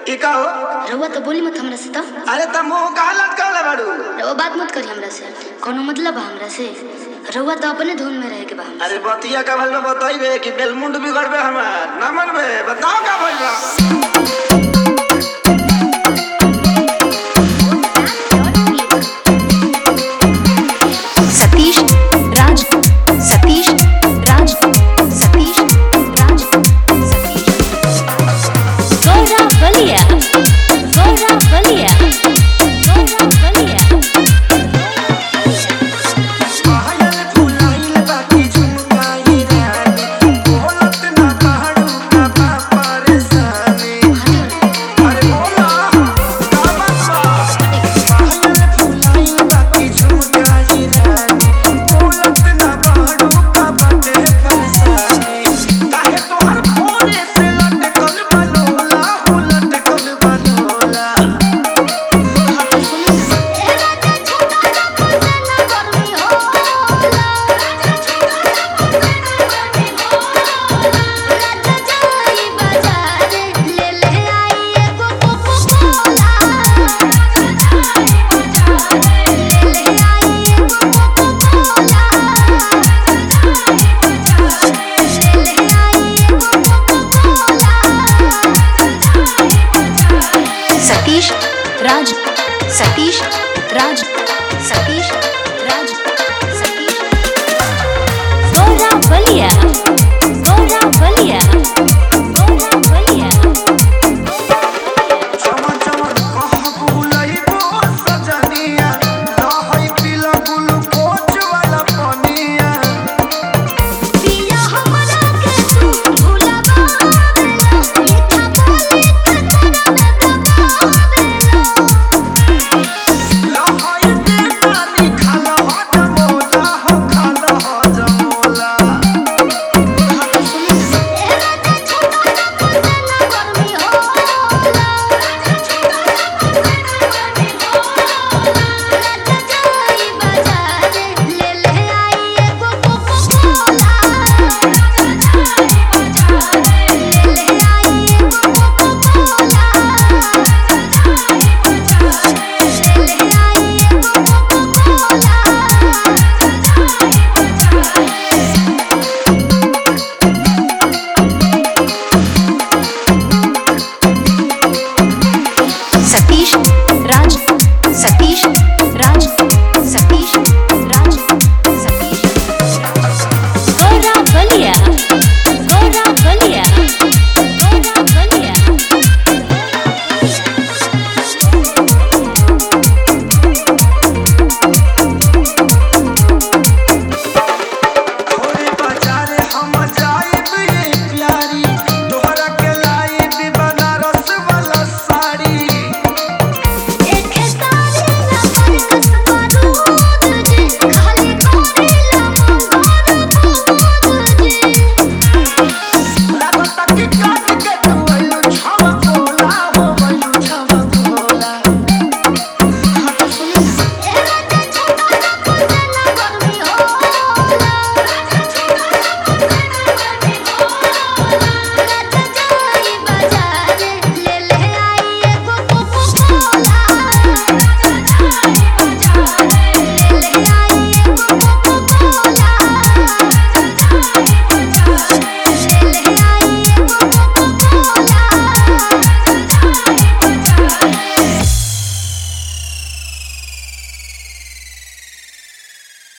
ई का हो रउआ तो बोली मत हमरा से तो अरे त मुंह का लटकल बाड़ू रउआ बात मत करी हमरा से कोनो मतलब बा हमरा से रउआ तो अपने धुन में रहे के बा हमरा अरे बतिया का भल में बताइबे कि बेलमुंड बिगड़बे हमार ना मनबे बताओ का भइल बा सतीश राज सतीश राज सतीश राज सतीश गौरव बलिया गौरव बलिया गौरव बलिया पायल फुलाइल बाकी झुमकाई रानी बोलत ना कहड़ू का बा परेशानी अरे बोला का बात बा पायल फुलाइल बाकी झुमकाई रानी बोलत ना कहड़ू का बाटे परेशानी काहे तोहर भोरे से लटकल बा लोला हो लटकल बा लोला सतीश राज सतीश राज सतीश राज सतीश गौरव बलिया